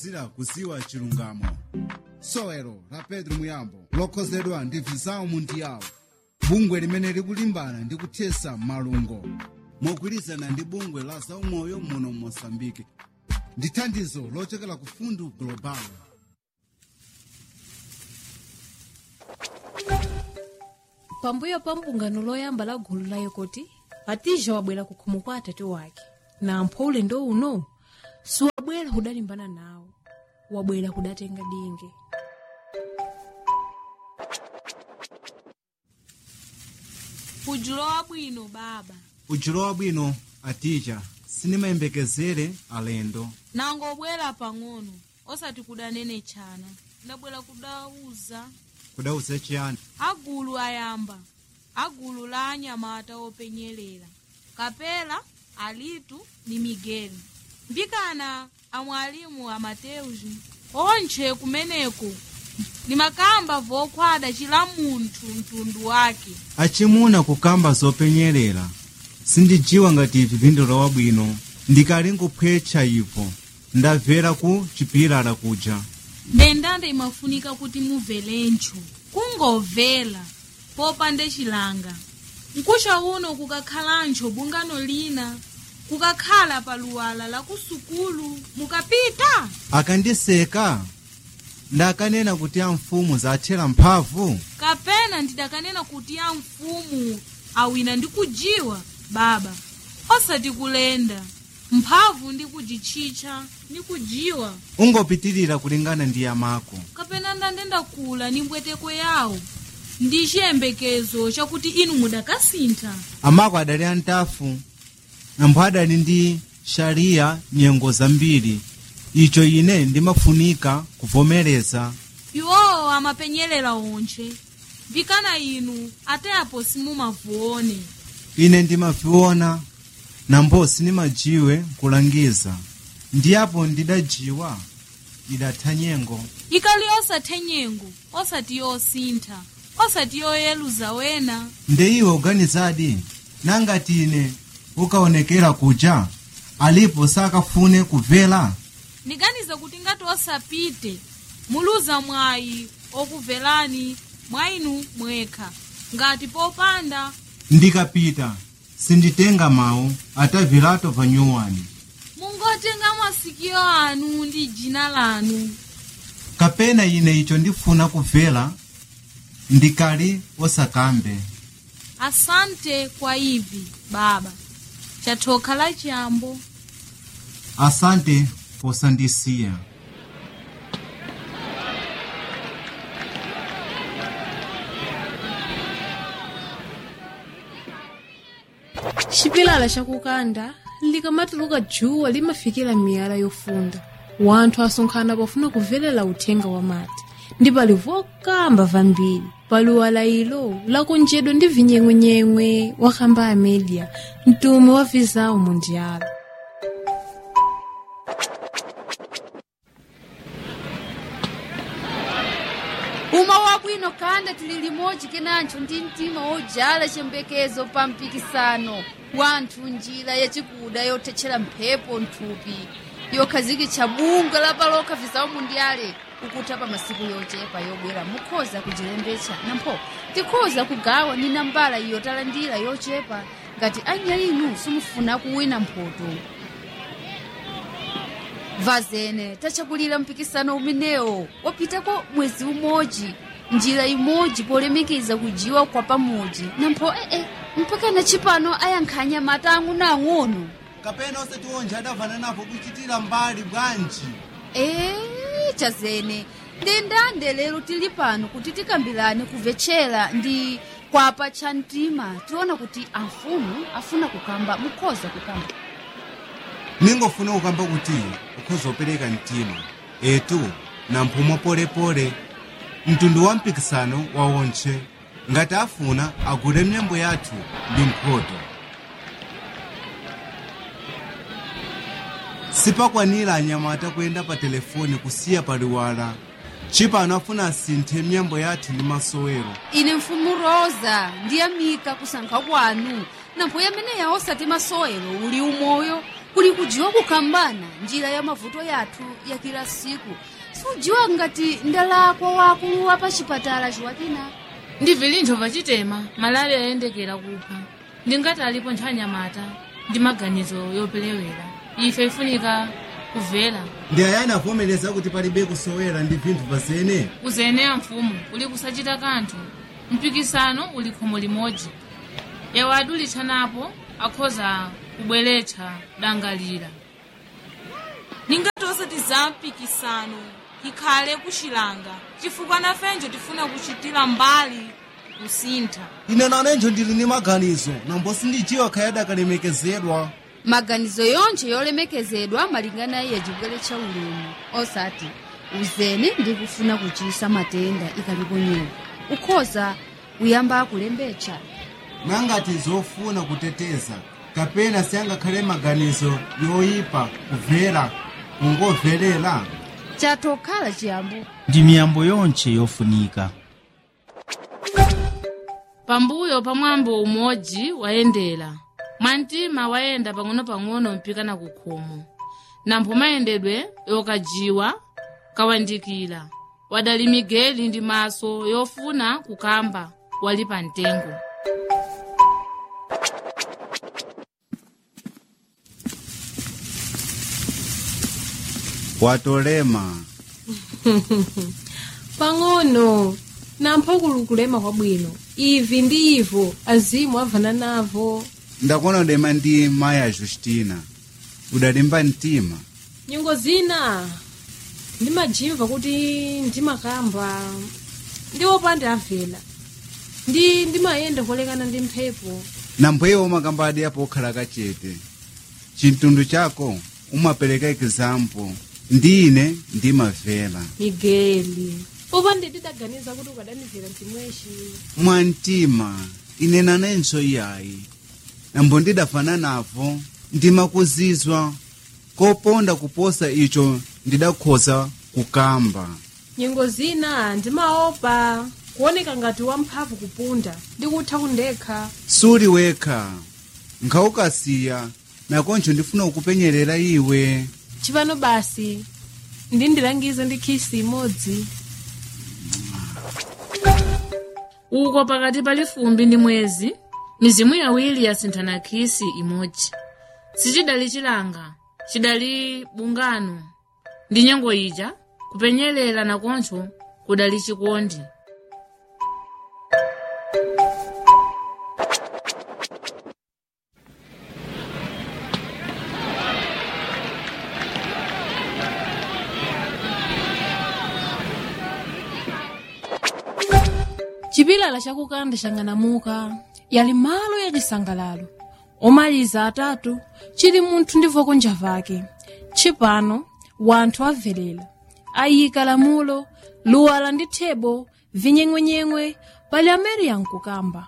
zira kuziwa chilungamo sowelo la pedro muyambo lokhozedwa ndi vizawu mundiyawo bungwe limene likulimbana ndi kuthesa malungo mogwirizana ndi bungwe la zaumoyo muno mosambike ndi thandizo lochokera ku fundu global pambuyo pa mbungano loyamba la gulu la yekoti atija wabwera ku khomo kwa atati wake na ampho ulendo uno siwabwera kudalimbana nawo wabwera kudatenga dinge ujulo wabwino baba ujulo wabwino atija sinimayembekezere alendo nangobwera pang'ono osati kudanene chana ndabwera kudauza kudauza chiyani agulu ayamba agulu la anyamata openyerera kapela alitu ni migeli mbikana amwalimu amateuzi onche kumeneko limakamba vokhwada chila munthu mtundu wake achimuna kukamba zopenyerera sindijiwa ngati ivi phindulo wabwino ndikali nkuphwetcha ipo ndabvera ku chipilala kuja ndendanda imafunika kuti mubvelencho kungobvela popande chilanga mkusha uno kukakhalancho bungano lina kukakhala paluwala la kusukulu mukapita akandiseka ndakanena kuti amfumu zathera mphamvu kapena ndidakanena kuti ya mfumu awina ndi kujiwa baba osati kulenda mphamvu ndi kujitchitcha ndi kujiwa ungopitirira kulingana ndi yamako kapena ndandenda kula ni mbweteko yawo ndi chiyembekezo chakuti inu mudakasintha amako adali antafu nampho adali ndi shariya nyengo zambiri icho ine ndimafunika kuvomereza iwowo amapenyerera onche vikana inu ateapo simumavuone ine ndimaviona nambo sinimajiwe kulangiza ndiyapo ndidajiwa idatha nyengo ikali osathe nyengo osati yosintha osati yoyeluza wena nde iwe uganizadi nangati ine ukaonekera kuja alipo sakafune kubvera ndiganiza kuti ngati osapite muluza mwayi okubverani mwayinu mwekha ngati popanda ndikapita sinditenga mawu atavilato vanyuwani mungotenga masikio anu ndi jina lanu kapena ine icho ndifuna kubvera ndikali osakambe asante kwa ivi baba chathoka la chiyambo asante posandisiya chipilala chakukanda likamatuluka djuwa limafikira miyala yofunda wanthu asonkhana pofuna kuvelela uthenga wa mati ndi pali vokamba vambiri paluwala ilo lakonjedwa ndi vinyeng'wenyeng'we wakamba a media mtume wa vizawu mundiala uma wabwino kanda tili limodzi kenancho ndi mtima wojala chiyembekezo pa mpikisano wanthu njira yachikuda yothetchera mphepo nthupi yokhazikitsa bungwe la paloka vizawu mundiale ukutha pa masiku yochepa yobwera mukhoza kujilembetsa nampho tikhoza kugawa ni nambala iyo talandira yochepa ngati anyalinu simufuna kuwina mphoto vazene tachakulira mpikisano umenewo wapitako mwezi umodzi njira imodzi polemekeza kujiwa kwa pamodzi nampho ee mpaka na chipano ayankhanya mata ang'onoang'ono kapena osati onje adavana napo kuchitira mbali bwanji ee chazene ndendande lero tili pano kuti tikambirane kumvetchera ndi kwapa cha mtima tiona kuti amfumu afuna kukamba mukhoza kukamba ningofuna kukamba kuti ukhoza opereka mtima etu na mphumo polepole mtundu wa mpikisano wa onche ngati afuna agule myambo yathu ndi mphoto sipakwanira anyamata kuyenda pa telefoni kusiya paliwala chipano afuna asinthe myambo yathu ndi masowero ine mfumu rosa ndiyamika kusankha kwanu nampho yameneya osati masowero uli umoyo kuli kujiwa kukambana njira ya mavuto yathu ya kila siku sujiwa ngati ndalakwa wakulu apa chipatala chiwakina ndi vilintho vachitema malale ayendekera kupha ndingati alipo nthanyamata ndi maganizo yopelewera ife ifunika kuvela ndi ayani avomereza kuti palibe kusowera ndi vinthu pazene kuzeneya mfumu uli kusachita kanthu mpikisano uli khomo limodzi yawo adulitsanapo akhoza kubweretsa dangalira ningati osati za mpikisano ikhale kuchilanga chifukwa nafenjo tifuna kuchitira mbali kusintha ine nanenjo ndili ndi maganizo nambo sindijiwa khayadi akalemekezedwa maganizo yonse yolemekezedwa malingana iye chibwere cha ulemu osati uzene ndi kufuna kuchisa matenda ikalipo nyewa ukhoza kuyamba kulembetsa nangati zofuna kuteteza kapena siyangakhale maganizo yoyipa kumvera kungoverera chatokhala chiyambo ndi miyambo yonse yofunika pambuyo pa mwambo umodzi wayendera mwantima wayenda pang'ono-pang'ono mpikana ku khomo nampho mayendedwe yokajiwa kawandikira wadali migeli ndi maso yofuna kukamba wali pa mtengo watolema pang'ono nampho kulukulema kwabwino ivi ndi ivo azimu avana navo ndakonodema ndi maya justina udalimba mtima nyungo zina ndimajimva kuti ndimakamba ndi opanda avela ndi ndimayenda kolekana ndi mphepo nampweyo umakambadi apo okhala kachete chintundwe chako umapereka example ndi ine ndimavera migeli popanda ndidaganiza kuti ukadanivera mtimweshi mwantima ine nanenso iyayi nambo ndidafana navo ndimakuzizwa koponda kuposa icho ndidakhoza kukamba nyengo zina ndimaopa kuoneka ngati wamphamvu kupunda ndikutha kundekha suli wekha nkhawukasiya nakoncho ndifuna kukupenyerera iwe chipano basi ndindilangize ndi khisi imodzi uko pakati pali fumbi ndi mwezi mizimu yawiri yasinthana khisi imodzi sichidali chilanga chidali bungano ndi nyengo ija kupenyerera nakoncho kudali chikondi chipilala chakukanda chang'anamuka yali malo ya chisangalalo omaliza atatu chili munthu ndi voko njavake tshipano wanthu avelera ayika lamulo luwala ndi thebo vinyeng'wenyeng'we pali amene yankukamba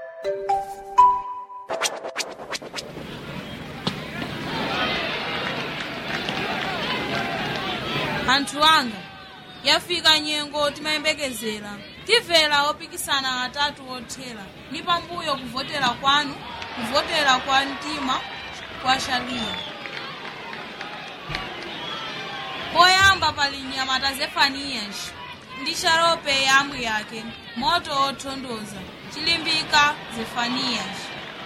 anthu anga yafika nyengo timayembekezera timvera opikisana atatu othera ni pambuyo kuvotera kwanu kuvotera kwa mtima kwa shaliya poyamba pali nyamata zefaniyas ndi sharope yamwi yake moto othondoza chilimbika zefaniyas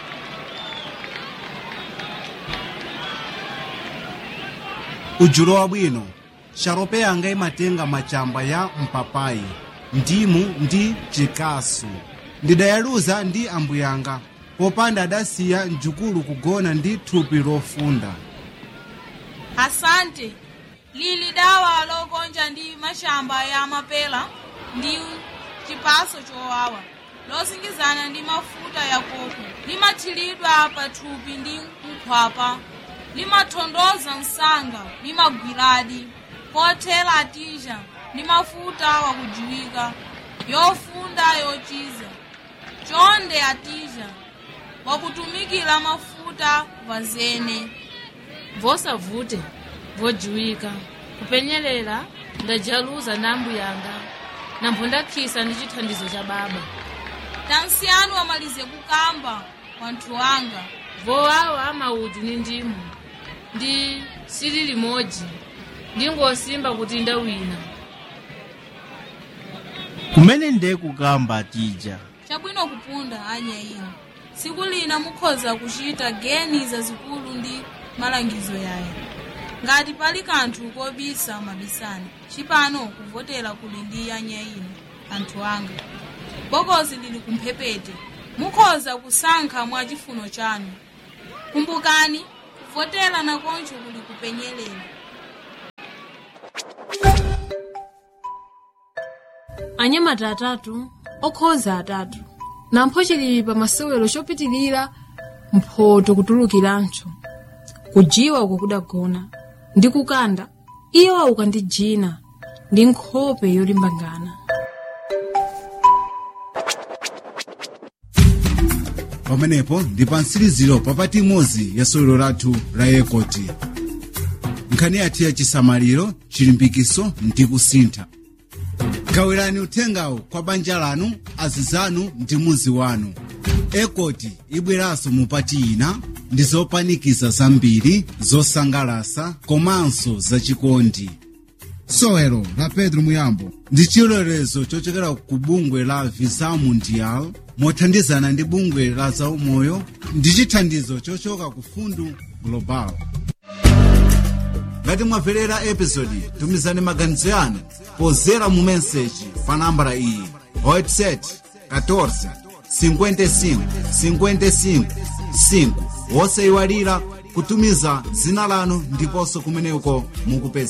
ujulo wabwino sharope yanga imatenga machamba ya mpapayi ndimu ndi chikasu ndidayaluza ndi ambuyanga popanda adasiya mjukulu kugona ndi thupi lofunda asante lili dawa lokonja ndi mashamba ya mapela ndi chipaso chowawa losingizana ndi mafuta ya koko limathiridwa pa thupi ndi nkhwapa limathondoza msanga limagwiradi pothera atija ndi mafuta wakujiwika yofunda yochiza chonde atija wakutumikira mafuta vazene vosavute vojiwika kupenyerera ndajaluza na ambuyanga nampho ndakhisa ndi chithandizo cha baba tansiyanu amalize kukamba wanthu wanga vowawa amauti ni ndimu ndi sili limodzi ndingosimba kuti ndawina kumene ndiye kukamba tija chabwino kupunda anya ino tsiku lina mukhoza kuchita geni zazikulu ndi malangizo yayo ngati pali kanthu kobisa mabisani chipano kuvotera kuli ndi anya ino anthu anga bokosi lili kumphepete mukhoza kusankha mwa chifuno chanu kumbukani kuvotera nakoncho kuli kupenyelela anyamata atatu okhoza atatu nampho chili pa masewero chopitilira mphoto kutulukirancho kujiwa uko kudagona ndi kukanda iyo auka ndi jina ndi nkhope yolimbangana pamenepo ndi pa mtsiriziro papati imodzi ya sewero lathu la yekoti nkhani yathu ya chisamaliro chilimbikiso ndi kusintha gawirani uthengawo kwa banja lanu azizanu ndi muzi wanu ekoti ibweranso mupati ina ndi zopanikiza zambiri zosangalasa komanso zachikondi sewero la pedro muyambo ndi chilolezo chochokera ku bungwe la visa mundial mothandizana ndi bungwe la zaumoyo ndi chithandizo chochoka ku fundu global ngati mwamverera episodi tumizani maganizo yanu pozera mu meseji pa nambala iyi whatsapp 14 55 55 5 wosayiwalira kutumiza dzina lanu ndiponso kumeneko mukupeza